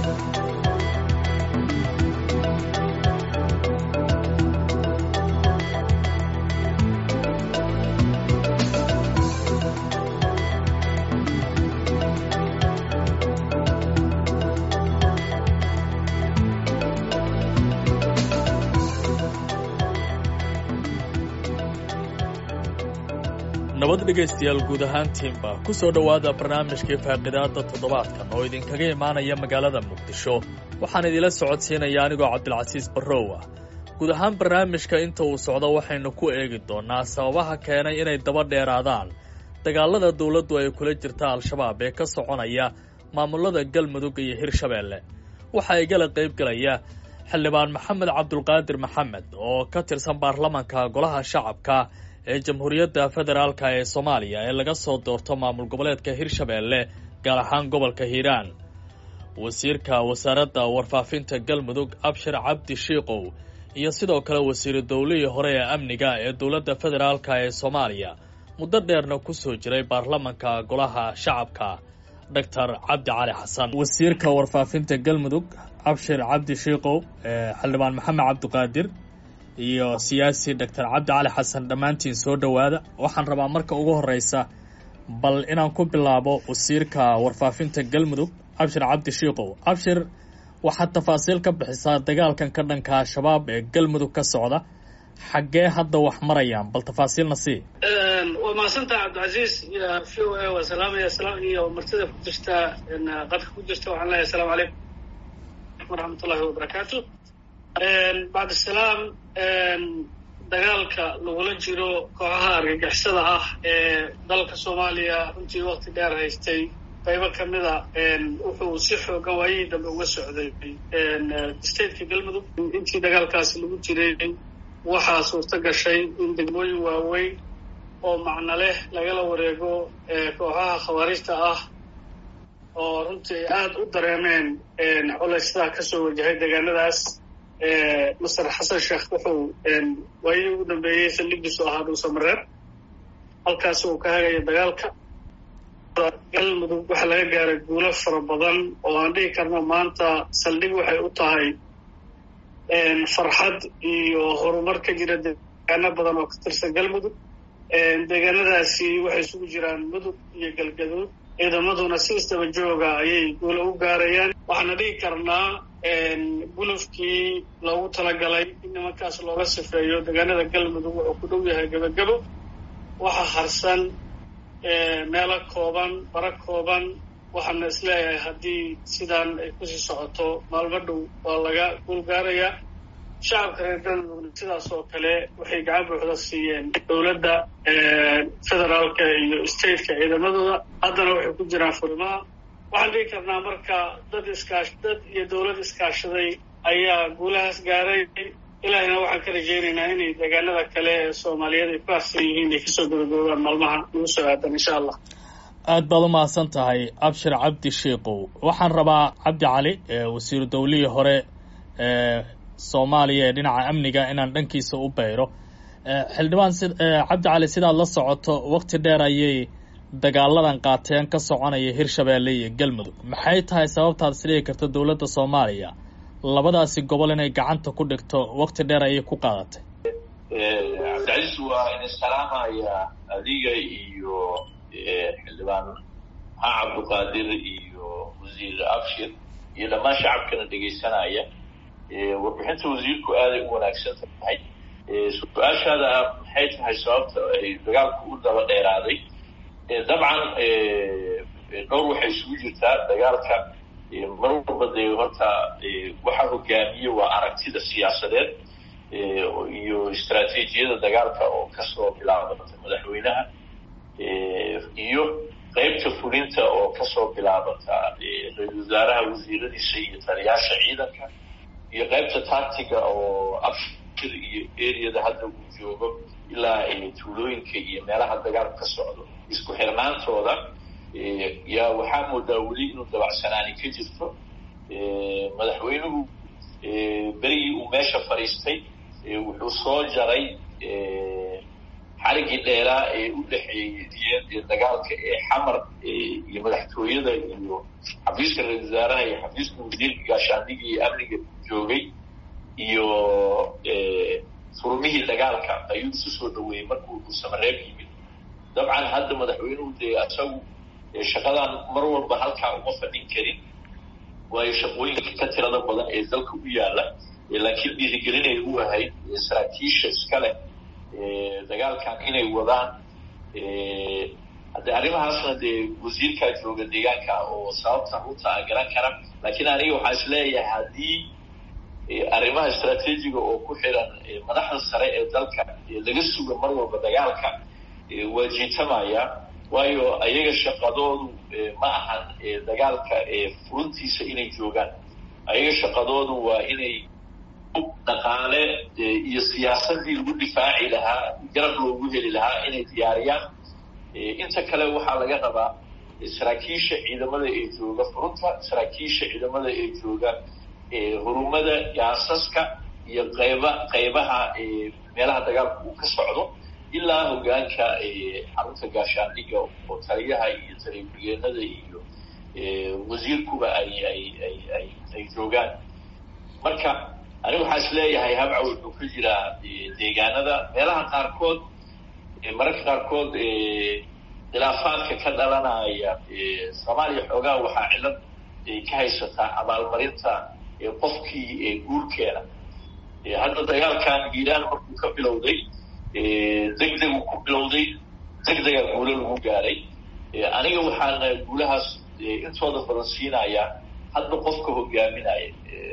nabad dhegaystayaal guud ahaantiinba ku soo dhowaada barnaamijkii faaqidaadda toddobaadkan oo idinkaga imaanaya magaalada muqdisho waxaan idila socodsiinaya anigoo cabdilcasiis barrow ah guud ahaan barnaamijka inta uu socdo waxaynu ku eegi doonnaa sababaha keenay inay daba dheeraadaan dagaalada dawladdu ay kula jirta al-shabaab ee ka soconaya maamulada galmudug iyo hirshabeelle waxa igala qaybgelaya xildhibaan maxamed cabdulqaadir maxamed oo ka tirsan baarlamanka golaha shacabka ee jamhuuriyadda federaalka ee soomaaliya ee laga soo doorto maamul goboleedka hirshabeelle gaar ahaan gobolka hiiraan wasiirka wasaaradda warfaafinta galmudug abshir cabdi shiikow iyo sidoo kale wasiiru dowlihii hore ee amniga ee dowladda federaalka ee soomaaliya muddo dheerna ku soo jiray baarlamanka golaha shacabka doctor cabdi cali xasan wasiirka warfaafinta galmudug abshir cabdi shiikow xildhibaan maxamed cabdiqaadir iyo siyaasi doctor cabdi cali xasan dhammaantiin soo dhowaada waxaan rabaa marka ugu horeysa bal inaan ku bilaabo wasiirka warfaafinta galmudug abshir cabdi shiikow abshir waxaad tafaasiil ka bixisaa dagaalkan ka dhanka al-shabaab ee galmudug ka socda xaggee hadda wax marayaan bal tafaasiilna sii waa mahadsantaha cabdicasiis iyo v o a waa salaamaya iyo martida ku jirta qadka ku jirta waxaan leeyahay asalaamu calaykum waraxmat ullahi wabarakaatu bacd salaam dagaalka lagula jiro kooxaha argagixisada ah ee dalka soomaaliya runtii wakti dheer haystay qaybo ka mida wuxuu si xoogan waayihii dambe uga socday stateka galmudug intii dagaalkaasi lagu jiray waxaa suurto gashay in degmooyin waaweyn oo macno leh lagala wareego kooxaha khawaarijta ah oo runtii ay aada u dareemeen culaysyada kasoo wajahay deegaanadaas master xasan sheekh wuxuu waayihii ugu dambeeyey saldhigiisu ahaa dhuusamareer halkaas uu ka hagaya dagaalka galmudug waxaa laga gaaray guulo fara badan oo aan dhihi karno maanta saldhig waxay u tahay farxad iyo horumar ka jira deegaano badan oo ka tirsan galmudug deegaanadaasi waxay isugu jiraan mudug iyo galgaduud ciidamaduna si isdaba jooga ayay guulo u gaarayaan waxaana dhihi karnaa gulufkii loogu talagalay in nimankaas looga sifeeyo deegaanada galmudug wuxuu ku dhow yahay gebagabo waxa harsan meelo kooban bara kooban waxaana isleeyahay haddii sidaan ay kusii socoto maalmo dhow waa laga guul gaarayaa shacabka reer galmudugna sidaas oo kale waxay gacan buuxda siiyeen dowladda federaalka iyo stateka ciidamadooda haddana waxay ku jiraan furimaha waxaan dhihi karnaa marka dad iskaash dad iyo dowlad iskaashaday ayaa guulahaas gaaray ilaahina waxaan ka rajaynaynaa inay deegaanada kale ee soomaaliyeed ay ku harsan yihiin ay kasoo gabagaboobaan maalmaha nagu soo aadan insha allah aad baad u mahadsan tahay abshir cabdi shiikow waxaan rabaa cabdi cali wasiiru dowlihii hore ee soomaaliya ee dhinaca amniga inaan dhankiisa u bayro xildhibaan si cabdi cali sidaad la socoto wakti dheer ayay dagaaladan qaateen ka soconaya hirshabeelle iyo galmudug maxay tahay sababtaad isdhigi karta dowladda soomaaliya labadaasi gobol inay gacanta ku dhigto wakti dheer ayay ku qaadatay cabdicasiis waa idin salaamaya adiga iyo xildhibaan maxaa cabdiqaadir iyo wasiir abshir iyo dhammaan shacabkana dhegaysanaya warbixinta wasiirku aaday u wanaagsan tahay su-aashaada maxay tahay sababta ay dagaalku u daba dheeraaday dabcan dhowr waxay isugu jirtaa dagaalka mar walba dee horta waxa hogaamiye waa aragtida siyaasadeed iyo istraatiijiyada dagaalka oo kasoo bilaabata madaxweynaha iyo qeybta fulinta oo kasoo bilaabata ra-isul wasaaraha wasiiradiisa iyo taliyaasha ciidanka iyo qeybta tactiga oo abshir iyo areada hadda uu joogo ilaa tuulooyinka iyo meelaha dagaalku ka socdo isku xirnaantooda yaa waxaa moodaa weli inuu dabacsanaani ka jirto madaxweynuhu berigii uu meesha fadhiistay wuxuu soo jaray xarigii dheeraa ee u dhexeeyey dagaalka ee xamar iyo madaxtooyada iyo xafiiska ra-isul wasaaraha iyo xafiiska wasiirka gaashaandhiga iyo amniga joogay iyo furumihii dagaalka ayuu isu soo dhaweeyey markuu dhuusamareeb yimid dabcan hadda madaxweynuhu dee isagu shaqadan mar walba halkaa uma fadhin karin waayo shaqooyinka ka tirada badan ee dalka u yaala laakiin dhiirigelinay u ahayd saraakiisha iska leh dagaalkan inay wadaan hadde arrimahaasna dee wasiirkaa jooga deegaanka oo sababta runta a garan kara laakiin aniga waxaa is leeyahay haddii arrimaha istraatiijiga oo ku xiran madaxda sare ee dalka laga suga mar walba dagaalka waa jiitamaya waayo ayaga shaqadoodu ma ahan dagaalka furuntiisa inay joogaan ayaga shaqadoodu waa inay dhaqaale iyo siyaasadii lagu difaaci lahaa garab loogu heli lahaa inay diyaariyaan inta kale waxaa laga rabaa saraakiisha ciidamada ee jooga furunta saraakiisha ciidamada ee jooga hurumada yaasaska iyo qayba qaybaha meelaha dagaalka uu ka socdo ilaa hogaanka xarunta gaashaandhiga oo taliyaha iyo taliya-ku-geenada iyo wasiirkuba ay ay ay ay ay joogaan marka aniga waxaa is leeyahay habca wuxuu ka jiraa deegaanada meelaha qaarkood mararka qaarkood khilaafaadka ka dhalanaya soomaaliya xoogaa waxaa cilad ka haysataa abaalmarinta qofkii guurkeena hadda dagaalkan iiraan markuu ka bilowday deg degu ku bilowday deg degaa guulo lagu gaaray aniga waxaana guulahaas intooda badan siinayaa hadda qofka hogaaminaya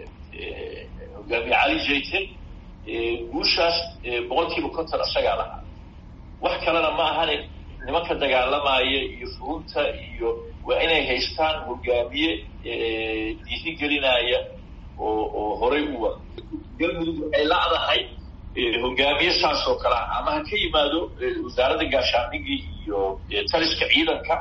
hogaamiye cali jayte guushaas boqol kiiba konton isagaa lahaa wax kalena ma ahane nimanka dagaalamaya iyo furunta iyo waa inay haystaan hogaamiye dhiirigelinaya oo oo horay u wada galmudug waxay lacdahay hogaamiye saas oo kale ah ama ha ka yimaado wasaaradda gaashaandhigii iyo taliska ciidanka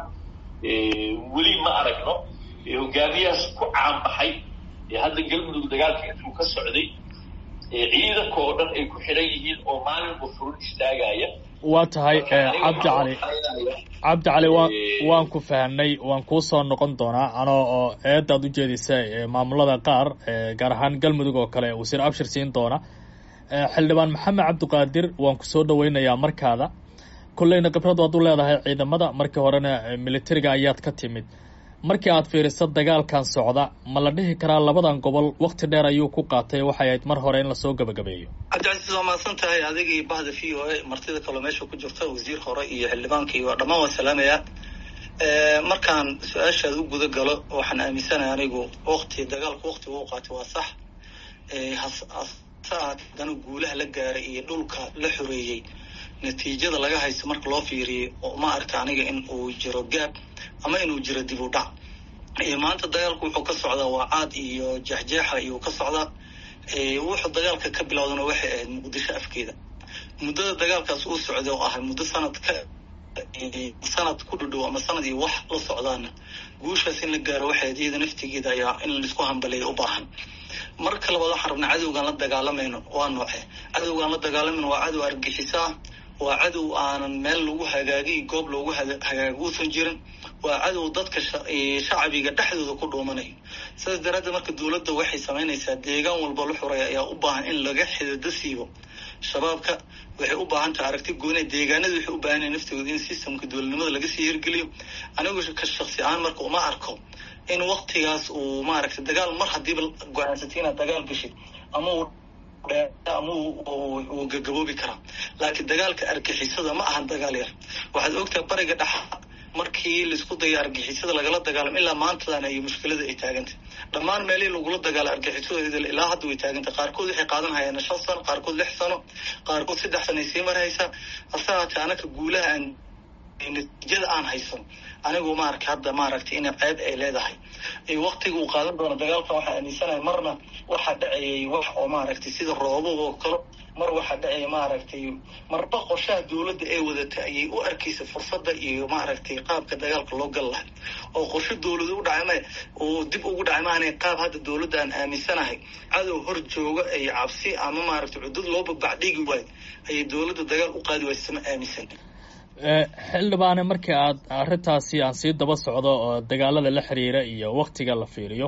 weli ma aragno hogaamiyahaas ku caanbaxay hadda galmudug dagaalka intuu ka socday ciidanka oo dhan ay ku xidhan yihiin oo maalinba furun istaagaya waa tahay cabdi cali cabdi cali wa waan ku fahnay waan kuu soo noqon doonaa anoo oo eedaad ujeedisa maamulada qaar gaar ahaan galmudug oo kale wasiir abshir siin doona xildhibaan maxamed cabdiqaadir waan ku soo dhaweynayaa markaada kolleyna khibrad waad u leedahay ciidamada markii horena militariga ayaad ka timid markii aad fiiriso dagaalkan socda ma la dhihi karaa labadan gobol wakti dheer ayuu ku qaatay waxay ahayd mar hore in lasoo gabagabeeyo cabdicasiis waa mahadsan tahay adigii bahda v o a martida kaloo meesha ku jirta wasiir hore iyo xildhibaankii waa dhammaan waan salaamayaa markaan su-aashaad u guda galo waxaan aaminsanahay anigu wakti dagaalku waktiga u qaatay waa sax hase haddana guulaha la gaaray iyo dhulka la xoreeyey natiijada laga haysto marka loo fiiriyo ma arka aniga in uu jiro gaab ama inuu jiro dib u dhac maanta dagaalku wuxuu ka socdaa waa caad iyo jeexjeexa iyuu ka socdaa wuxuu dagaalka ka bilowdana waxay ahayd muqdisho afkeeda muddada dagaalkaas uu socday oo ahay muddo sanad ka sanad ku dhudhow ama sanad iyo wax la socdaana guushaas in la gaaro waxay iyada naftigeeda ayaa in laisku hambaleeya u baahan marka labaad waxaan rabnaa cadowgaan la dagaalamayno waa nooce cadowgaan la dagaalamayno waa cadow argixisa ah waa cadow aanan meel lagu hagaagiy goob loogu hagaago uusan jirin waa cadow dadka shacbiga dhexdooda ku dhuumanayo sidaas daraaddeed marka dowladda waxay samaynaysaa deegaan walba la xuray ayaa u baahan in laga xidado siibo shabaabka waxay u baahan tahay aragti goone deegaanada waxay u baahan yahay naftooda in systemka dowladnimada laga sii hirgeliyo anigu ka shaksi ahaan marka uma arko in waktigaas uu maaragtay dagaal mar haddiiba go-aansatay inaad dagaal gashid ama uu ama uu gagaboobi karaa laakiin dagaalka argixisada ma ahan dagaal yar waxaad ogtahay bariga dhexa markii laisku dayo argixisada lagala dagaalamo ilaa maantadan iyo mushkilada ay taagantay dhammaan meelihii lagula dagaalo argixisada ilaa hadda way taagantay qaarkood waxay qaadan hayaan shan sano qaarkood lix sano qaarkood saddex sano ay sii marhaysaa hase haatee anaka guulaha aan natiijada aan haysan anigu maaragta hadda maaragtay ina ceeb ay leedahay waktiga uu qaadan doono dagaalkan waxaa aaminsanahay marna waxaa dhacayay wax oo maaragtay sida roobab oo kale mar waxaa dhacaya maaragtay marba qorshaha dowladda ee wadatay ayay u arkaysa fursadda iyo maaragtay qaabka dagaalka loo gal lahay oo qorsho dowlada u dhacay ma oo dib ugu dhacay maanay qaab hadda dowladda aan aaminsanahay cadow hor jooga ay cabsi ama maaragtay cudud loo babacdhigi waayo ayay dowladda dagaal u qaadi waysa sama aaminsan xildhibaane markii aad arrintaasi aan sii daba socdo oo dagaalada la xiriira iyo waktiga la fiiriyo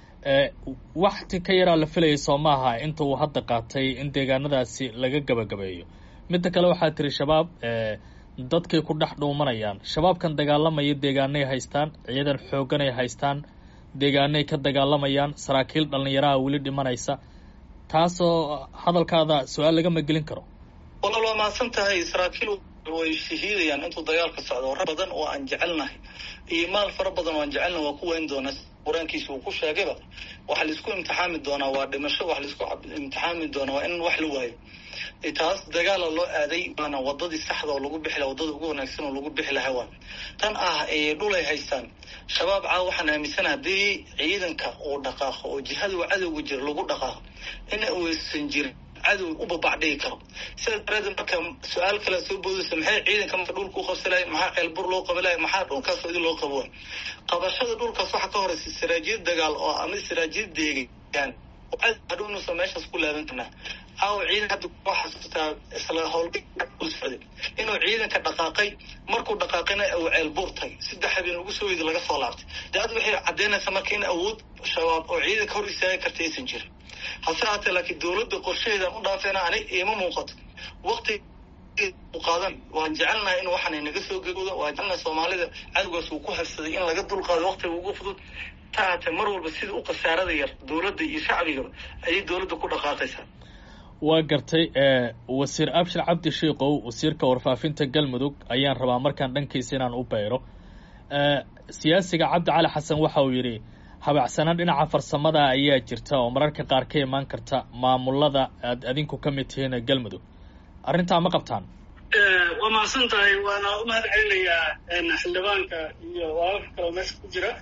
wakti ka yaraa la filayay soo maaha inta uu hadda qaatay in deegaanadaasi laga gabagabeeyo midda kale waxaa tiri shabaab dadkay ku dhex dhuumanayaan shabaabkan dagaalamaya deegaanay haystaan ciidan xooganay haystaan deegaanay ka dagaalamayaan saraakiil dhallinyaraha weli dhimanaysa taasoo hadalkaada su-aal lagama gelin karo walaal waa mahadsan tahay saraakiil way shahiidayaan intuu dagaalka socdo rag badan oo aan jecelnahay iyo maal fara badan oo aan jecelnahay waa ku weyn doonaa qur-aankiisa uu ku sheegayba waxa laisku imtixaami doonaa waa dhimasho wax laisku imtixaami doonaa waa in wax la waayo taas dagaala loo aaday waana wadadii saxda oo lagu bixi laha wadada ugu wanaagsan oo lagu bixi lahaa waa tan ah dhulay haystaan shabaab caawa waxaan aaminsana haddii ciidanka uu dhaqaaqo oo jihada cadowga jira lagu dhaqaaqo in uusan jirin cadow u babacdhigi karo sidaas daraadeed marka su-aal kale soo boodaysa maxay ciidanka marka dhulka u qabsalahay maxaa ceelbur loo qabalaya maxaa dhulkaas idin loo qabo qabashada dhulkaas waxaa ka horeysa siraajiyad dagaal oo ama siraajiyad deegaan hadhow inuusan meeshaas ku laaban karnaa caawa ciidan hadda ku xasuustaa isla howlgal socday inuu ciidanka dhaqaaqay markuu dhaqaaqayna uu ceelbuur tagay saddex habeen lagu soo weyday laga soo laabtay dee ad waxay caddeynaysaa marka in awood shabaab oo ciidanka hor istaagi karta aysan jirin hase haatee laakiin dowladda qorshaheedaan u dhaafeena anig iima muuqato wakti qaadan waan jecelnahay in waxaan naga soo gegoodo waan jecelnahay soomaalida cadowgaas uu ku habsaday in laga dulqaado waktiga ugu fudud ta haatee mar walba sida u khasaarada yar dowladda iyo shacbigaba ayay dowladda ku dhaqaaqaysaa waa gartay wasiir abshir cabdi shiikow wasiirka warfaafinta galmudug ayaan rabaa markaan dhankiisa inaan u beyro siyaasiga cabdi cali xasan waxa uu yidhi habacsanaan dhinaca farsamada ayaa jirta oo mararka qaar ka imaan karta maamulada aad adinku ka mid tihiin galmudug arrintaa ma qabtaan waa mahadsan tahay waana u mahad celinayaa xildhibaanka iyo walaalka kaleo meesha ku jira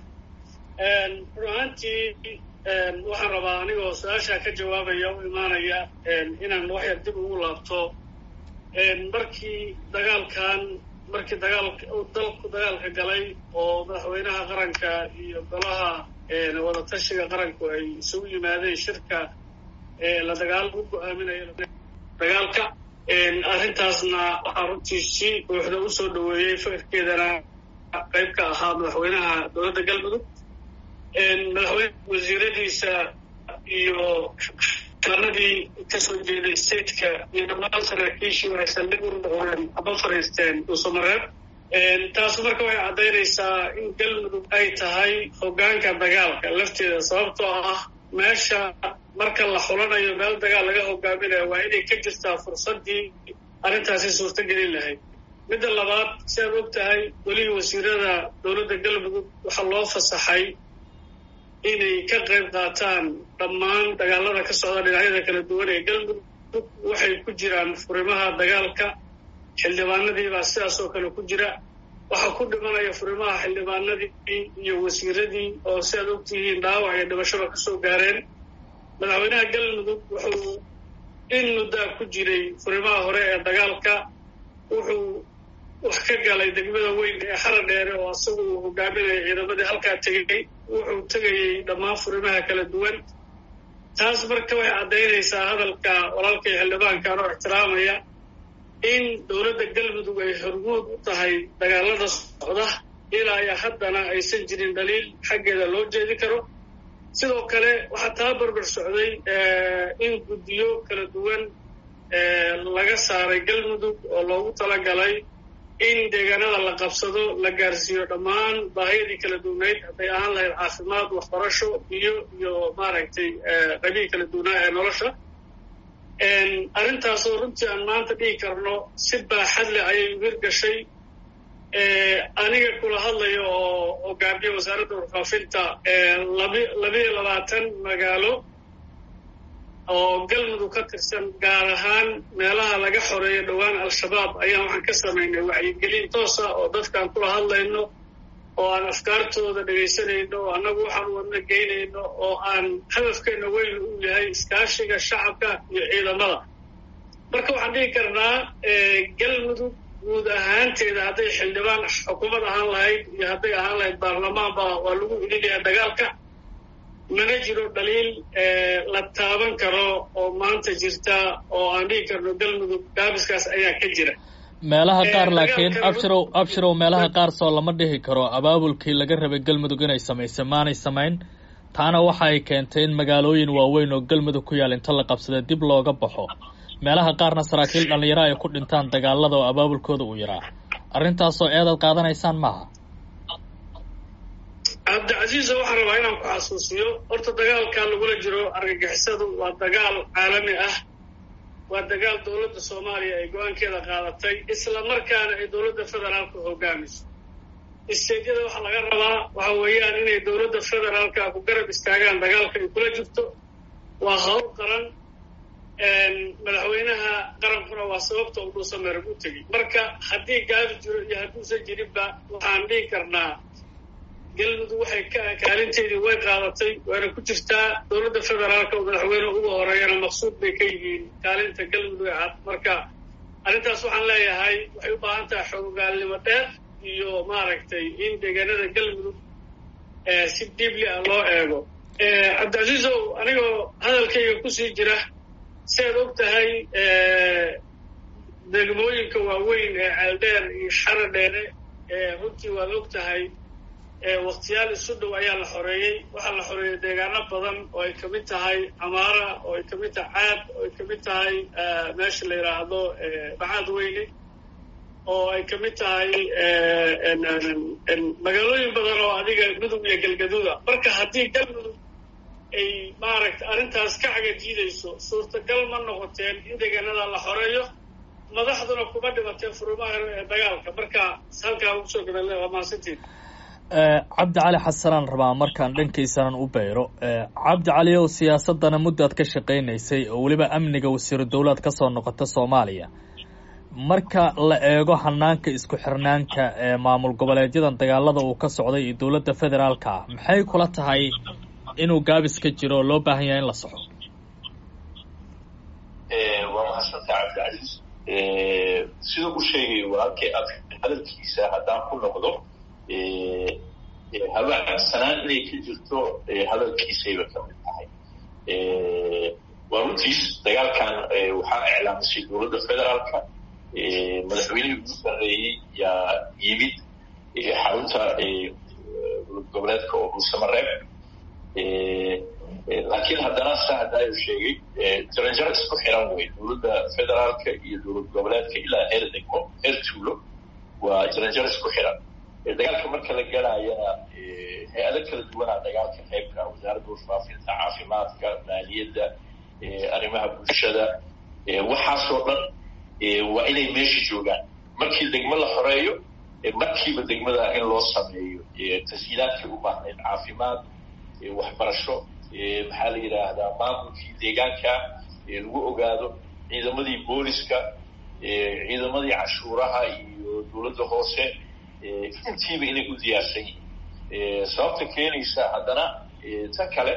run ahaantii waxaan rabaa anigoo su-aashaa ka jawaabaya u imaanaya inaan wax yar dib ugu laabto markii dagaalkan markii dagaalka dalku dagaalka galay oo madaxweynaha qaranka iyo golaha wadatashiga qaranku ay isugu yimaadeen shirka la dagaal u go-aaminayo dagaalka arrintaasna waxaa runtii si buuxda usoo dhaweeyey fikirkeedana qayb ka ahaa madaxweynaha dowladda galmudug madaxweyne wasiiradiisa iyo planadii kasoo jeeday stateka iyo dhammaan saraakiishii waxay saldhig u noqdeen aba fariisteen dhuusamareeb taasu marka waxay caddaynaysaa in galmudug ay tahay hoggaanka dagaalka lafteeda sababtoo ah meesha marka la xulanayo meel dagaal laga hogaaminayo waa inay ka jirtaa fursaddii arrintaasi suurto gelin lahayd midda labaad si aad og tahay welihii wasiirada dowladda galmudug waxaa loo fasaxay inay ka qayb qaataan dhammaan dagaalada ka socda dhinacyada kala duwan ee galmudug waxay ku jiraan furimaha dagaalka xildhibaanadiibaa sidaas oo kale ku jira waxaa ku dhimanaya furimaha xildhibaanadii iyo wasiiradii oo si aad ogtihiin dhaawac iyo dhimashaba kasoo gaareen madaxweynaha galmudug wuxuu in muddaa ku jiray furimaha hore ee dagaalka wuxuu wax ka galay degmada weyn ee xara dheere oo isagu uu hogaaminaya ciidamadii halkaa tegay wuxuu tegayey dhammaan furimaha kala duwan taas marka waxay caddaynaysaa hadalka walaalkay xildhibaankan oo ixtiraamaya in dowladda galmudug ay hormuud u tahay dagaalada socda ilaa iyo haddana aysan jirin dhaliil xaggeeda loo jeedi karo sidoo kale waxaa taa barbar socday in guddiyo kala duwan laga saaray galmudug oo loogu talagalay in deegaanada la qabsado la gaarsiiyo dhammaan baahiyadii kala duwanayd hadday ahaan lahayd caafimaad waxbarasho biyo iyo maaragtay qabiil kala duwanaa ee nolosha arrintaasoo runtii aan maanta dhigi karno si baaxad leh ayay wir gashay aniga kula hadlaya oo hogaamiye wasaaradda warfaafinta labi labiyo labaatan magaalo oo galmudug ka tirsan gaar ahaan meelaha laga xoreeyo dhowaan al-shabaab ayaan waxaan ka samaynay wacyigelin toosa oo dadkaan kula hadlayno oo aan afkaartooda dhegaysanayno oo annagu waxaan wadna geynayno oo aan hadafkeenna weyn uu yahay iskaashiga shacabka iyo ciidamada marka waxaan dhihi karnaa galmudug guud ahaanteeda hadday xildhibaan xukuumad ahaan lahayd iyo hadday ahaan lahayd baarlamaanba waa lagu ilinayaa dagaalka mana jiro dhaliil la taaban karo oo maanta jirta oo aan dhihi karno galmudug gaabiskaas ayaa ka jira meelaha qaar laakiin abshirow abshirow meelaha qaar soo lama dhihi karo abaabulkii laga rabay galmudug inay samaysay maanay samayn taana waxa ay keentay in magaalooyin waaweyn oo galmudug ku yaal inta la qabsada dib looga baxo meelaha qaarna saraakiil dhallinyaro ay ku dhintaan dagaalada oo abaabulkooda uu yaraa arrintaasoo eedaad qaadanaysaan maaha cabdicasiisa waxaan rabaa inaan ku xasuusiyo horta dagaalka lagula jiro argagixisadu waa dagaal caalami ah waa dagaal dowladda soomaaliya ay go-aankeeda qaadatay isla markaana ay dowladda federaalka hogaamiso isteedyada waxaa laga rabaa waxa weeyaan inay dowladda federaalka ku garab istaagaan dagaalka ay kula jirto waa hawl qaran madaxweynaha qarankuna waa sababta uu dhuusameerag u tegey marka haddii gaabi jiro iyo hadduusan jirinba waxaan dhihi karnaa galmudug waxay kaalinteedii way qaadatay waana ku jirtaa dowladda federaalka oo madaxweyne uga horeeyana maqsuud bay ka yihiin kaalinta galmudug ee cad marka arrintaas waxaan leeyahay waxay u baahan tahay xoogaalnimo dheer iyo maaragtay in deegaanada galmudug si diibli ah loo eego cabdicasiisow anigoo hadalkayga kusii jira si aad og tahay degmooyinka waaweyn ee ceeldheer iyo xara dheere runtii waad og tahay waktiyaal isu dhow ayaa la xoreeyey waxaa la xoreeyey deegaano badan oo ay kamid tahay camaara oo ay kamid tahay caad oo ay kamid tahay meesha la yidhaahdo bacaad weyne oo ay kamid tahay magaalooyin badan oo adiga mudug iyo galgaduuda marka haddii galmudug ay maaragta arrintaas ka cagajiidayso suurtagal ma noqoteen in deegaanada la xoreeyo madaxduna kuma dhibateen furumaha ee dagaalka marka halkaa ugu soo gabale waa mahadsantiin cabdi cali xasanaan rabaa markaan dhankaysanan u beyro cabdi cali ow siyaasadana muddaad ka shaqaynaysay oo weliba amniga wasiiru dowlaad ka soo noqota soomaaliya marka la eego hanaanka isku xirnaanka ee maamul goboleedyadan dagaalada uu ka socday iyo dowladda federaalka ah maxay kula tahay inuu gaabis ka jiro oo loo baahan yahay in la soxo waa mahadsanta cabdicasiis sida u sheegay walaalkay ad hadalkiisa haddaan ku noqdo habaacsanaan inay ka jirto hadalkiisayba ka mid tahay waa runtiis dagaalkan waxaa iclaamisay dowladda federaalka madaxweynihii ugu sarreeyey yaa yimid xarunta dowlad goboleedka oo dhuusamareeb laakiin haddana sa haddaayu sheegay jaranjaro isku xiran wey dowladda federaalka iyo dowlad goboleedka ilaa heer degmo heer tuulo waa jaranjaro isku xiran dagaalka marka la galaayana hay-ado kala duwanaa dagaalka qaybka wasaaradda warfaafinta caafimaadka maaliyadda arrimaha bulshada waxaasoo dhan waa inay meesha joogaan markii degmo la xoreeyo markiiba degmada in loo sameeyo tashiilaadkii u baahnayd caafimaad waxbarasho maxaa la yidhaahdaa maamulkii deegaanka lagu ogaado ciidamadii booliska ciidamadii cashuuraha iyo dowladda hoose intiiba inay u diyaarsan yihiin sababta keenaysa haddana ta kale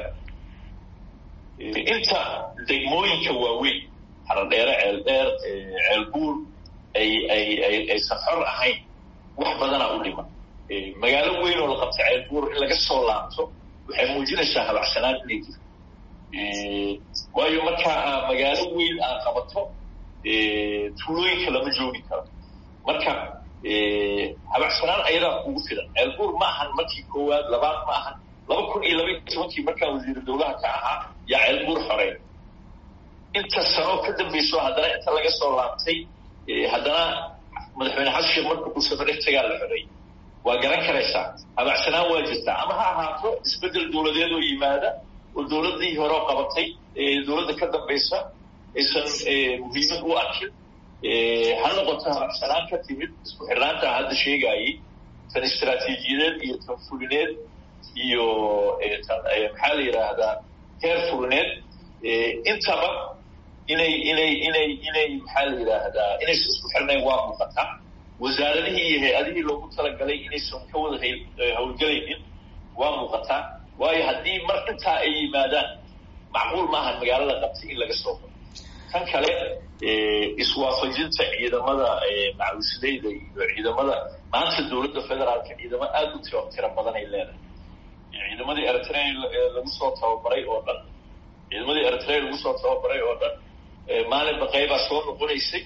inta degmooyinka waaweyn haradheere ceeldheer ceelbuur ay ay ay aysan xor ahayn wax badanaa u dhiman magaalo weyn oo la qabta ceelbuur in laga soo laabto waxay muujinaysaa habacsanaan inay jirto waayo markaa magaalo weyn aa qabato tuulooyinka lama joogi karo marka habacsanaan ayadaa kugu filan ceelbuur ma ahan markii koowaad labaad ma ahan laba kun iyo laba iyo tobankii markaa wasiiru dowlaha ka ahaa yaa ceelbuur xorey inta sanoo ka dambayso haddana inta laga soo laabtay haddana madaxweyne xasan marka uu safarintagaa la xoreeyey waa garan karaysaa habacsanaan waa jirtaa ama ha ahaato isbeddel dowladeed oo yimaada oo dowladdii hore qabatay dowladda ka dambaysa aysan muhiimad u arkin ha noqoto habacsanaan ka timid isku xirnaanta hadda sheegaayey tan istraatiijiyadeed iyo tan fulineed iyo tan maxaa la yidhaahdaa heer fulineed intaba inay inay inay inay maxaa la yidhaahdaa inaysan isku xirnayn waa muuqataa wasaaradihii iyo hay-adihii loogu talagalay inaysan ka wada hawlgelaynin waa muuqataa waayo haddii mar intaa ay yimaadaan macquul maaha magaalada qabtay in laga soo baro tan kale iswaafajinta ciidamada macawisleyda iyo ciidamada maanta dowladda federaalka ciidamo aada u tiro tiro badan ay leedahay ciidamadii eritrea lagu soo tababaray oo dhan ciidamadii eritrea lagu soo tababaray oo dhan maalinba qaybaa soo noqonaysay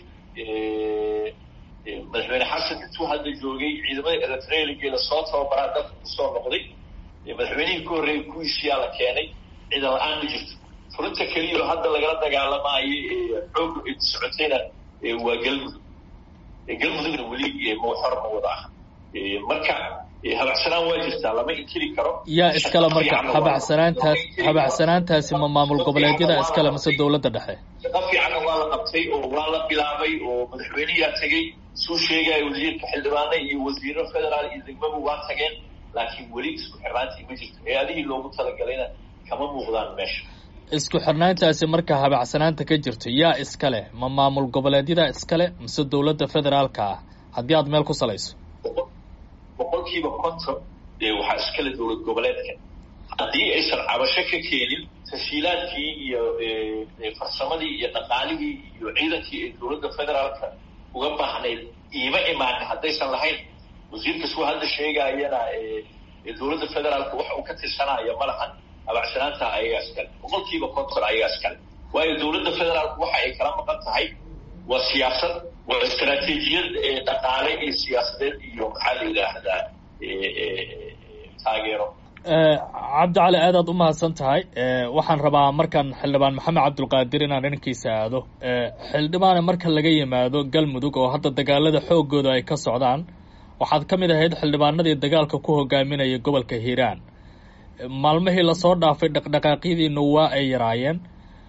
madaxweyne xasan intuu hadda joogay ciidamadii eritrealigeeda soo tababaraa dalka kusoo noqday madaxweynihii ka horreeyay kuwiisiyaa la keenay ciidan la-aan ma jirto furinta keliya oo hadda lagala dagaalamaayay xooga socotayna waa galmudug galmudugna weli mawxor ma wada aha marka habacsanaan waa jirtaa lama inkiri karo yaa iskale marka habacsanaantaas habacsanaantaasi ma maamul goboleedyada iskale mise dowladda dhexe shaqo fiicanna waa la qabtay oo waa la bilaabay oo madaxweyneyaa tegey suu sheegaya wasiirka xildhibaane iyo wasiiro federaal iyo degmadu waa tageen laakiin weli isku xirnaantii ma jirto hay-adihii loogu talagalayna kama muuqdaan meesha isku xirnaantaasi marka habacsanaanta ka jirto yaa iskale ma maamul goboleedyada iskale mise dowladda federaalka ah haddii aad meel ku salayso boqolkiiba konton dee waxaa iskale dowlad goboleedka haddii aysan cabasho ka keenin tashiilaadkii iyo farsamadii iyo dhaqaalihii iyo ciidankii ay dowladda federaalka uga baahnayd iima imaanin haddaysan lahayn wasiirka suu hadda sheegaayana dowladda federaalka wax uu ka tirsanaya ma lahan habacsanaanta ayagaa iskale boqolkiiba konton ayagaa iskale waayo dowladda federaalku waxa ay kala maqan tahay waa siyaasad waa istaraatiijiyad dhaqaale iyo siyaasadeed iyo maxaa la yidhaahdaa taageero cabdicali aad aad u mahadsan tahay waxaan rabaa markaan xildhibaan maxamed cabdulqaadir inaan dhankiisa aado xildhibaane marka laga yimaado galmudug oo hadda dagaalada xoogooda ay ka socdaan waxaad ka mid ahayd xildhibaanadii dagaalka ku hogaaminaya gobolka hiiraan maalmihii lasoo dhaafay dhaqdhaqaaqyadiina waa ay yaraayeen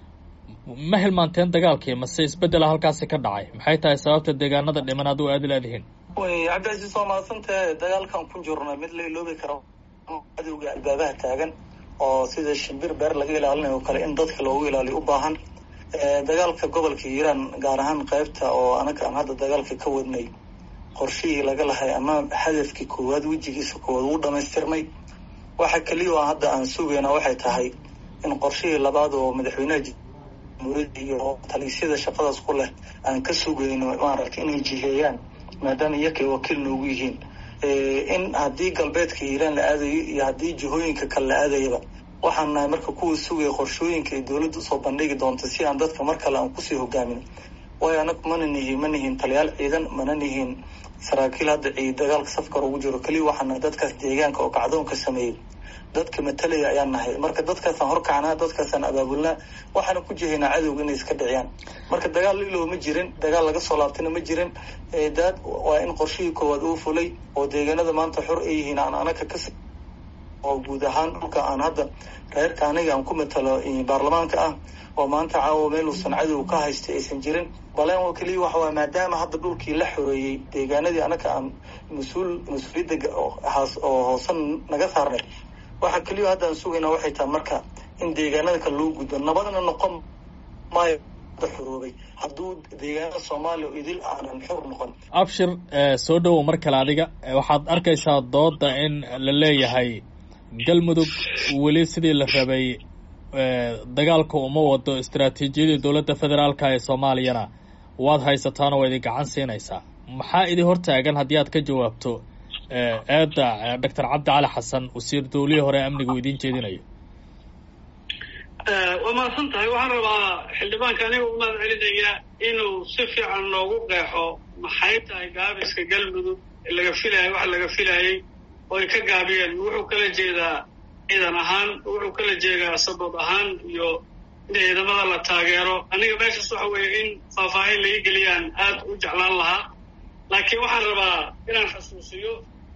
ma hilmaanteen dagaalkii mase isbedela halkaasi ka dhacay maxay tahay sababta deegaanada dhiman aad u aadi leedihiin way cabdicasiis waa mahadsantahe dagaalkan ku jirna mid la iloobi karo cadowga albaabaha taagan oo sida shimbir beer laga ilaalinayo o kale in dadka loogu ilaaliyo u baahan dagaalka gobolka hiiraan gaar ahaan qaybta oo anaga aan hadda dagaalka ka wadnay qorshihii laga lahay ama hadafkii koowaad wejigiisa koowaad uu dhamaystirmay waxa keliya oo hadda aan sugayna waxay tahay in qorshihii labaad oo madaxweynaha jamhuuriyadda iyo taliisyada shaqadaas ku leh aan ka sugayno maaragtay inay jiheeyaan maadaama iyakay wakiil noogu yihiin in haddii galbeedka hiiraan la aadayo iyo haddii jihooyinka kale la aadayaba waxaan nahay marka kuwa sugaya qorshooyinka ay dowladda usoo bandhigi doonto si aan dadka mar kale aan kusii hogaamin waayo anagu mana nihin ma nihin taliyaal ciidan mana nihin saraakiil hadda ciid dagaalka safkar ugu jiro keliya waxaan nahay dadkaas deegaanka oo kacdoonka sameeyey dadka matalaya ayaan nahay marka dadkaasaan horkacnaa dadkaasaan abaabulnaa waxaana ku jihaynaa cadowga inay iska dhiciyaan marka dagaal lilow ma jirin dagaal laga soo laabtayna ma jirin daad waa in qorshihii koowaad uu fulay oo deegaanada maanta xor ay yihiin aan anaga ka oo guud ahaan dhulka aan hadda reerka aniga aan ku matalo baarlamaanka ah oo maanta caawa meel uusan cadow ka haystay aysan jirin baleen oo keliya waxa waa maadaama hadda dhulkii la xoreeyey deegaanadii anaga aan mas-uul mas-uuliyadda oo hoosan naga saarnay waxa keliya hadda aan sugayna waxay tahay marka in deegaanada kale loo gudbo nabadna noqon maayo xoroobay hadduu deegaanada soomaaliya idil aanan xor noqon abshir soo dhowow mar kale adiga waxaad arkaysaa dooda in la leeyahay galmudug weli sidii la rabay dagaalka uma wado istaraatiijiyadii dowladda federaalka ee soomaaliyana waad haysataan oo waa idin gacan siinaysaa maxaa idin hortaagan haddii aad ka jawaabto eedda doctor cabdi cali xasan wasiir dowlihii hore amniga uu idiin jeedinayo waa mahadsan tahay waxaan rabaa xildhibaanka aniga u mahad celinaya inuu si fiican noogu qeexo maxay tahay gaabiska galmudug laga filaayay wax laga filaayay oo ay ka gaabiyeen wuxuu kala jeedaa ciidan ahaan wuxuu kala jeedaa sabood ahaan iyo in ciidamada la taageero aniga meeshaas waxa weeye in faahfaahin laga geliyaan aad u jeclaan lahaa laakiin waxaan rabaa inaan xasuusiyo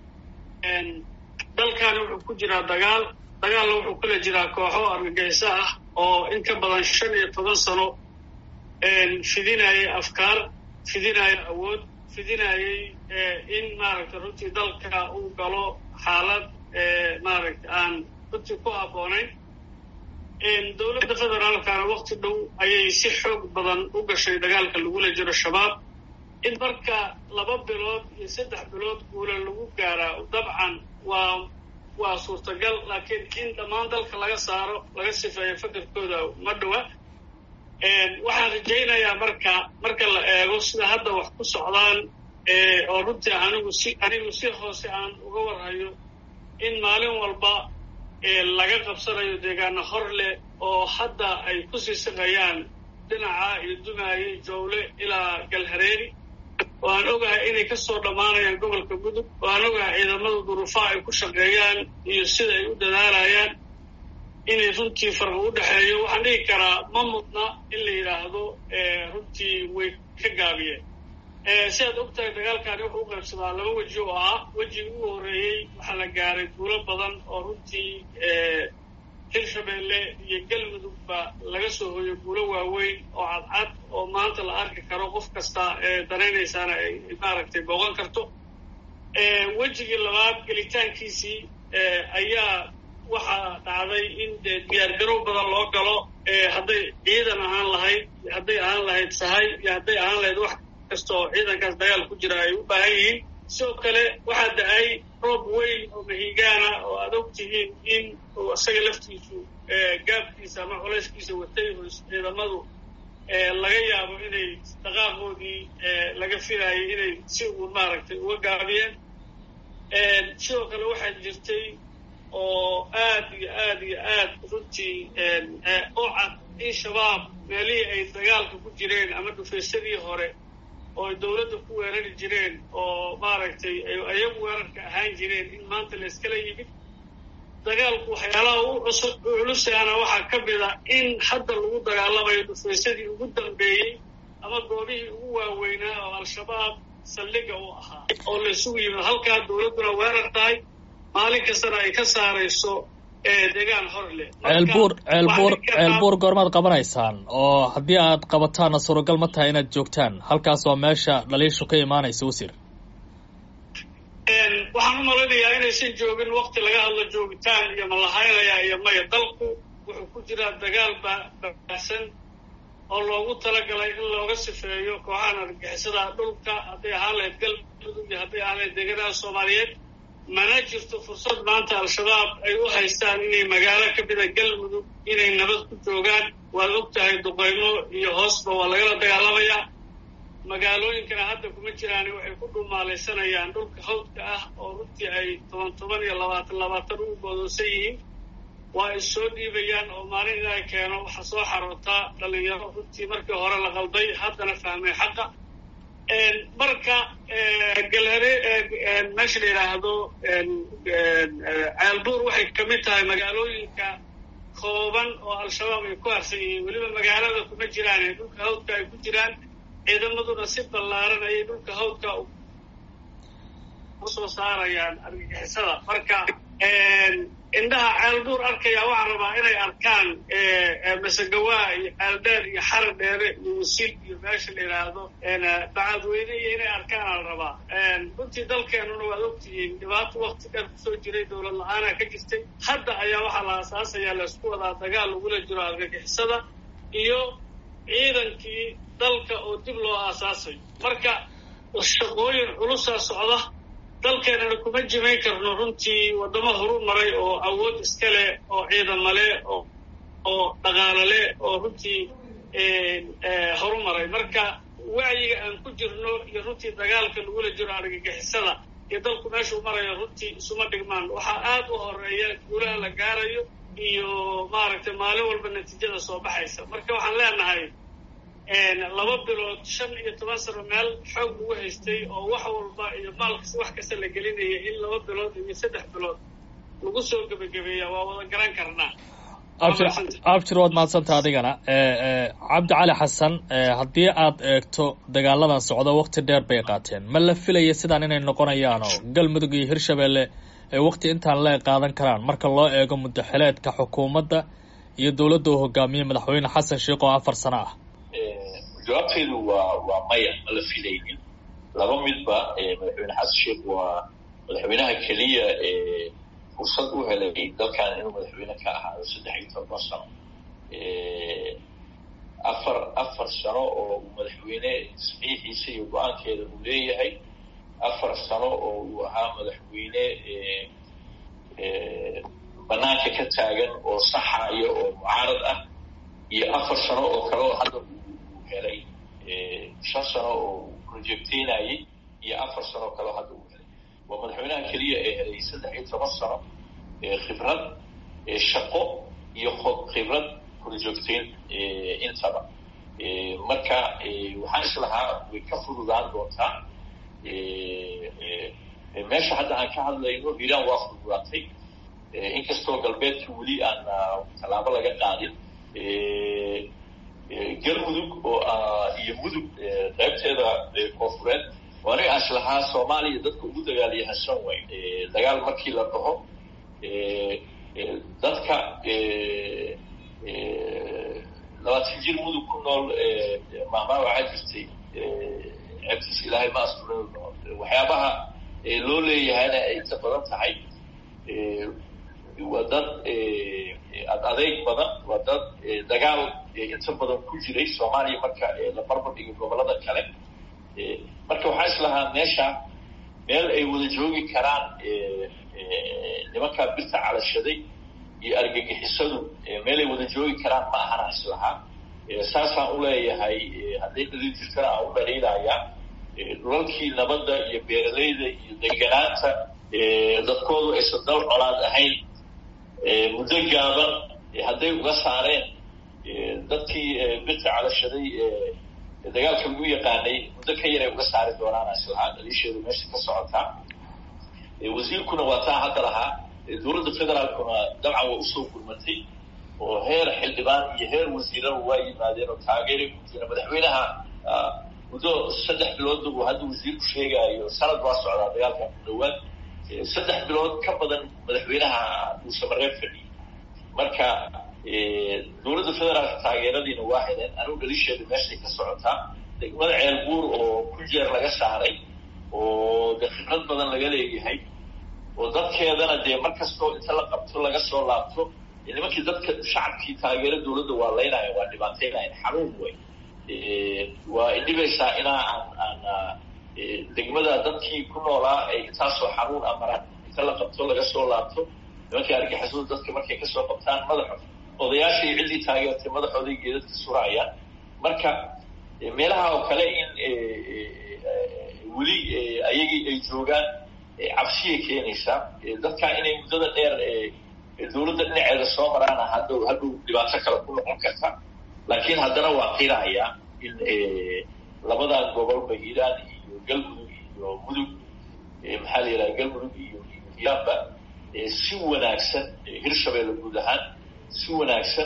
dalkan wuxuu ku jiraa dagaal dagaalna wuxuu kula jiraa kooxo argagixiso ah oo in ka badan shan iyo toban sano fidinayay afkaar fidinaya awood fidinayay in maaragtay runtii dalka uu galo xaalad maaragta aan runtii ku habboonayn dowladda federaalkana wakti dhow ayay si xoog badan u gashay dagaalka lagula jiro shabaab in marka laba bilood iyo saddex bilood guula lagu gaaraa dabcan waa waa suurtagal laakiin in dhammaan dalka laga saaro laga sifeeyo fakarkooda ma dhowa waxaan rajaynayaa marka marka la eego sida hadda wax ku socdaan oo runtii anigu si anigu si hoose aan uga warhayo in maalin walba laga qabsanayo deegaano hor leh oo hadda ay ku sii saqayaan dhinaca iyo dumaaye jowle ilaa galhareeri oo aan ogahay inay ka soo dhammaanayaan gobolka mudug oo aan ogahay ciidamada duruufaha ay ku shaqeeyaan iyo sida ay u dadaalayaan inay runtii farqi u dhexeeyo waxaan dhigi karaa ma mudna in la yidhaahdo runtii way ka gaabiyeen sidaad og tahay dagaalkani wuxuu u qaybsadaa laba weji oo ah wejigi ugu horreeyey waxaa la gaaray guulo badan oo runtii hirshabeelle iyo galmudugba laga soo hooyo guulo waaweyn oo cadcad oo maanta la arki karo qof kasta ee danaynaysaana ay maaragtay booqan karto wejigii labaad gelitaankiisii ayaa waxaa dhacday in dee diyaargarow badan loo galo hadday ciidan ahaan lahayd hadday ahaan lahayd sahay iyo hadday ahaan lahayd wax kasta oo ciidankaas dagaal ku jira ay u baahan yihiin sidoo kale waxaa da-ay roob weyn oo mahigaana oo aad og tihiin in uu isaga laftiisu gaabkiisa ama culayskiisa watay oo ciidamadu laga yaabo inay dhaqaaqoodii laga filaayay inay si uun maaragtay uga gaabiyeen sidoo kale waxaa jirtay oo aad iyo aad iyo aad runtii u cad in shabaab meelihii ay dagaalka ku jireen ama dhufaysadii hore oo ay dowladda ku weerari jireen oo maaragtay ayagu weerarka ahaan jireen in maanta la iskala yimid dagaalku waxyaalaha u culusaana waxaa ka mid a in hadda lagu dagaalamayo dhufaysadii ugu dambeeyey ama goobihii ugu waaweynaa oo al-shabaab saldhiga u ahaa oo la isugu yimid halkaa dowladduna weerar tahay maalin kastana ay ka saarayso deegaan hor leh ceelbuur ceelbuur ceelbuur goormaad qabanaysaan oo haddii aad qabataanna suuragal ma tahay inaad joogtaan halkaas waa meesha dhaliishu ka imaanaysa wasiir waxaan u malaynayaa inaysan joogin wakti laga hadlo joogitaan iyo malahaynaya iyo maya dalku wuxuu ku jiraa dagaal babaahsan oo loogu talagalay in looga sifeeyo kooxahan argixisada dhulka hadday ahaan lahayd galmudug iyo hadday ahaan lahayd deegaanaha soomaaliyeed mana jirto fursad maanta al-shabaab ay u haystaan inay magaalo ka mida galmudug inay nabad ku joogaan waad og tahay duqaymo iyo hoosba waa lagala dagaalamayaa magaalooyinkana hadda kuma jiraani waxay ku dhumaalaysanayaan dhulka hawdka ah oo runtii ay toban toban iyo labaatan labaatan ugu goodoosan yihiin waa ay soo dhiibayaan oo maalin ilaahay keeno waxaa soo xarootaa dhalinyaro runtii markii hore la qalday haddana fahmay xaqa marka galhare meesha la yidhaahdo ceelbuur waxay ka mid tahay magaalooyinka kooban oo al-shabaab ay ku harsan yihiin weliba magaalada kuma jiraan dhulka hawdka ay ku jiraan ciidamaduna si ballaaran ayay dhulka hawdka usoo saarayaan argagixisada marka indhaha ceelbuur arkaya waxaan rabaa inay arkaan masagawaa iyo ceeldheer iyo xara dheere iyo wasil iyo meesha la yidhaahdo bacadweyne iyo inay arkaan ala rabaa runtii dalkeenuna waad ogtihiin dhibaato wakti dheer kusoo jiray dowlad la-aana ka jirtay hadda ayaa waxaa la aasaasayaa laysku wadaa dagaal lagula jiro argagixisada iyo ciidankii dalka oo dib loo aasaasayo marka shaqooyin culusaa socda dalkeenana kuma jimayn karno runtii waddamo horu maray oo awood iska leh oo ciidamo leh oo oo dhaqaalo leh oo runtii horu maray marka wacyiga aan ku jirno iyo runtii dagaalka lagula jiro argagixisada iyo dalku meeshuu marayo runtii isuma dhigmaan waxaa aad u horeeya guulaha la gaarayo iyo maaragtay maalin walba natiijada soo baxaysa marka waxaan leenahay laba bilood shan iyo toban sano meel xoog lagu haystay oo wax walba iyo maalkas wax kasta la gelinaya in laba bilood iyo saddex bilood lagu soo gebagabeeya waa wada garan karnaa abjir waad mahadsanta adigana cabdi cali xasan haddii aad eegto dagaaladan socdo wakti dheer bay qaateen ma la filaya sidaan inay noqonayaan oo galmudug iyo hirshabelle ay wakti intaan lee qaadan karaan marka loo eego muddaxileedka xukuumadda iyo dowladda uu hogaamiyey madaxweyne xasan sheikh oo afar sano ah jawaabteedu waa waa maya ma la filaynin laba midba madaxweyne xasan sheikh waa madaxweynaha keliya ee fursad u helay dalkan inuu madaxweyne ka ahaado saddex iyo toban sano afar afar sano oo uu madaxweyne saxiixiisa iyo go-aankeeda uu leeyahay afar sano oo uu ahaa madaxweyne banaanka ka taagan oo saxaya oo mucaarad ah iyo afar sano oo kale oo hadda uu helay shan sano oo uu projecteynayay iyo afar sano oo kale oo hadda uu helay waa madaxweynaha keliya ee helay saddex iyo toban sano khibrad shaqo iyo khibrad projecteyn intaba marka waxaan islahaa way ka fududaan doontaa meesha hadda aan ka hadlayno iiraan waa fududaatay inkastoo galbeedka weli aan tallaabo laga qaadin galmudug oo iyo mudug qaybteeda koonfureed oo aniga aan islahaa soomaaliya dadka ugu dagaalyahansan way dagaal markii la dhaho dadka labaatan jir mudug ku nool maahmaa waxaa jirtay ceebtiis ilaahay ma astura waxyaabaha loo leeyahayna ay inta badan tahay waa dad ad adeeg badan waa dad dagaal inta badan ku jiray soomaaliya marka la barbar dhigay gobolada kale marka waxaa islahaa meesha meel ay wada joogi karaan nimankaa birta calashaday iyo argagixisadu meelay wada joogi karaan ma ahana islahaa saasaan uleeyahay hadday dhalin jirtana aan u dhaliilayaa dhulalkii nabadda iyo beeralayda iyo deganaanta dadkoodu aysan dal colaad ahayn muddo gaaban hadday uga saareen dadkii birta calashaday dagaalka lagu yaqaanay muddo ka yaray uga saari doonaana islahaa dhaliisheedu meesha ka socotaa wasiirkuna waa taa hadda lahaa dowladda federaalkuna dabcan waa usoo gurmatay oo heer xildhibaan iyo heer wasiiraba waa yimaadeen oo taageeray ku jira madaxweynaha muddo saddex biloodba uu hadda wasiirku sheegaayo sanad waa socdaa dagaalkan ku dhawaad saddex bilood ka badan madaxweynaha uu samareeb fadhiyey marka dowladda federaalka taageeradiina waa heleen anigu dhalisheeda meeshay ka socotaa degmada ceel buur oo ku jeer laga saaray oo de khibrad badan laga leeyahay oo dadkeedana dee mar kastoo inta la qabto laga soo laabto nimankii dadka shacabkii taageero dowladda waa laynaya waa dhibaateynayan xanuun wey waa idhibaysaa inaa aan aan degmada dadkii ku noolaa ay intaasoo xanuun amaraan inta la qabto laga soo laabto nimankii argixisadu dadka markay kasoo qabtaan madaxo odayaashii ciddii taageertay madaxooday geedadka surayaan marka meelaha oo kale in weli ayagii ay joogaan cabsiyay keenaysaa dadka inay muddada dheer dowladda dhinaceeda soo maraana haddow hadhow dhibaato kale ku noqon karta laakiin haddana waa qirayaa in labadan gobolba hiiraan iyo galmudug iyo mudug maxaa la yidhaha galmudug iyo hiiraanba si wanaagsan hirshabeelle guud ahaan si wanaagsan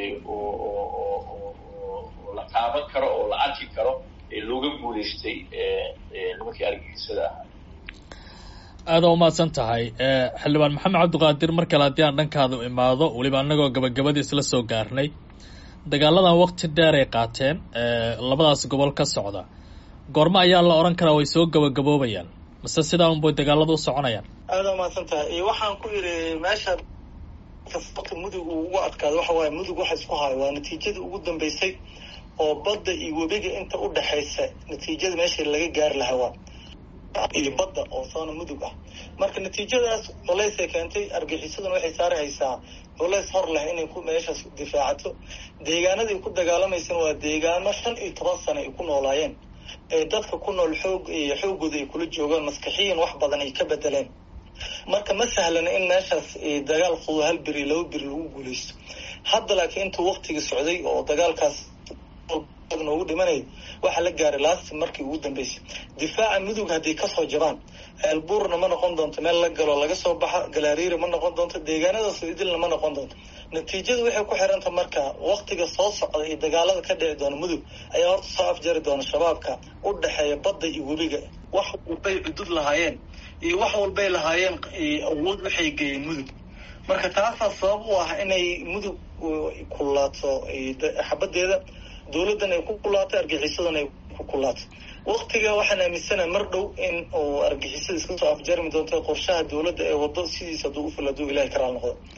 oo la taaban karo oo la arki karo looga guulaystay nimankii argagixisada ahaa aada umahadsan tahay xildhibaan maxamed cabdiqaadir mar kale haddii aan dhankaada imaado weliba annagoo gabagabadii isla soo gaarnay dagaaladan wakti dheer ay qaateen labadaas gobol ka socda goormo ayaa la odhan karaa way soo gabagaboobayaan mase sidaa unbay dagaalada u soconayaan aada umahadsan tahay waxaan ku yidhi meesha wata mudug uu ugu adkaado waxa waaye mudug waxa isku hayo waa natiijadii ugu dambeysay oo badda iyo webiga inta u dhexaysa natiijada meesha laga gaari lahaa waa iyo badda oo soona mudug ah marka natiijadaas culaysay keentay argixisaduna waxay saari haysaa culays hor leh inay ku meeshaas difaacato deegaanadii ku dagaalamaysana waa deegaano shan iyo toban sano ay ku noolaayeen ee dadka ku nool xoog iyo xoogooda ay kula joogaan maskaxiyan wax badan ay ka bedeleen marka ma sahlana in meeshaas dagaal fudo hal beri laba beri lagu guulaysto hadda laakiin intuu waktigii socday oo dagaalkaas noogu dhimanay waxaa la gaaray laasti markii ugu dambeysay difaaca mudug hadday kasoo jabaan ceelbuurna ma noqon doonto meel la galo laga soo baxa galaariiri ma noqon doonto deegaanadaas idilna ma noqon doonto natiijadu waxay ku xiranta marka waktiga soo socda iyo dagaalada ka dhici doona mudug ayaa horta soo afjari doona shabaabka u dhexeeya badda iyo webiga wax walbay cudud lahaayeen iyo wax walbay lahaayeen awood waxay geeyeen mudug marka taasaa sabab u ah inay mudug kulaato xabadeeda dowladdan ay ku kulaato argixisadana ay ku kulaato waktiga waxaan aaminsanaha mar dhow in uu argixisada iska soo afjarmi doonto qorshaha dowladda ee wado sidiisa hadduu ufil hadduu ilahay karaal noqdo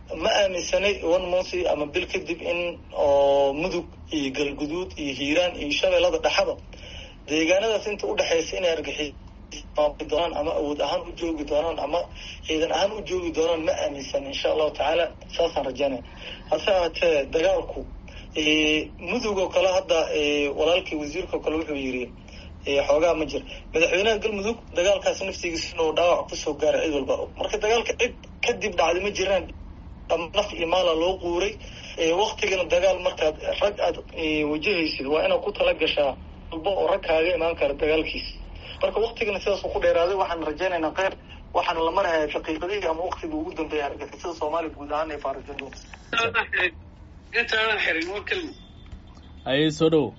ma aaminsanay one month ama bil kadib in oo mudug iyo galguduud iyo hiiraan iyo shabeellada dhexaba deegaanadaas inta udhexaysa inay argixi doonaan ama awood ahaan u joogi doonaan ama ciidan ahaan u joogi doonaan ma aaminsan insha allahu tacaala saasaan rajaynaya hase ahaatee dagaalku mudug oo kale hadda walaalkii wasiirka oo kale wuxuu yidhi xoogaa ma jira madaxweynaha galmudug dagaalkaas naftigiisa inuu dhaawac kusoo gaaray cid walba marka dagaalka cid kadib dhacday ma jiraan naf iyo maala loo quuray waktigana dagaal markaad rag aad wajahaysid waa inaad ku tala gashaa walba oo rag kaaga imaan kara dagaalkiisa marka waktigana sidaasuu ku dheeraaday waxaan rajaynaynaa kheyr waxaana la marhaya daqiiqadihii ama waktigii ugu dambeeya argagixisada soomaaliya guud ahaan ay faarajin doonta intaadan xirin waa kelmi haye soo dhow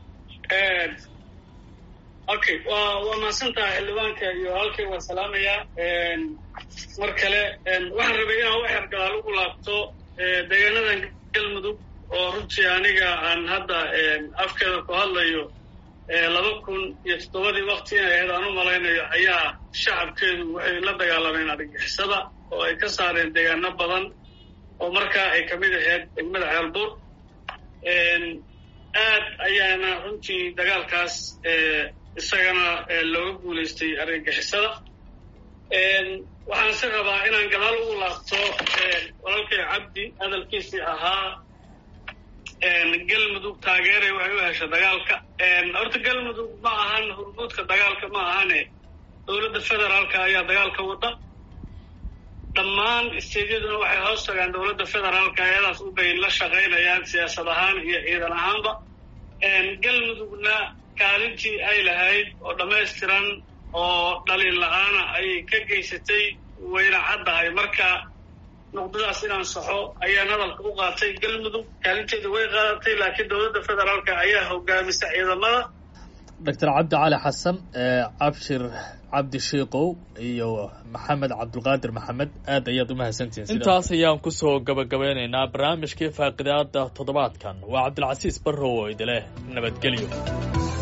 okay waa waa mahadsan tahay xildhibaanka iyo halkay waa salaamayaa mar kale waxaan rabay inaan waxyar gadaal ugu laabto deegaanadan galmudug oo runtii aniga aan hadda afkeeda ku hadlayo laba kun iyo toddobadii wakti inay ahayd aan u malaynayo ayaa shacabkeedu waxay la dagaalameen argixisada oo ay ka saareen deegaano badan oo markaa ay kamid ahayd degmada ceelbuur aad ayaana runtii dagaalkaas isagana looga guulaystay argagixisada waxaan si rabaa inaan gadaal ugu laabto walaalkay cabdi hadalkiisii ahaa galmudug taageeray waxay u hesha dagaalka horta galmudug ma ahan hurmuudka dagaalka ma ahane dowladda federaalka ayaa dagaalka wada dhammaan isteedyaduna waxay hoos tagaan dowladda federaalka ayadaas ubay la shaqaynayaan siyaasad ahaan iyo ciidan ahaanba galmudugna kaalintii ay lahayd oo dhammaystiran oo dhaliin la-aana ayay ka geysatay wayna caddahay marka nuqdadaas inaan saxo ayaan hadalka u qaatay galmudug kaalinteeda way qaadatay laakiin dowladda federaalka ayaa hogaamisa ciidamada doctor cabdi cali xasan cabshir cabdi shiikow iyo maxamed cabdulqaadir maxamed aad ayaad u mahadsantihiin intaas ayaan kusoo gabagabeynaynaa barnaamijkii faaqidaada toddobaadkan waa cabdilcasiis barrow oo idileh nabadgelyo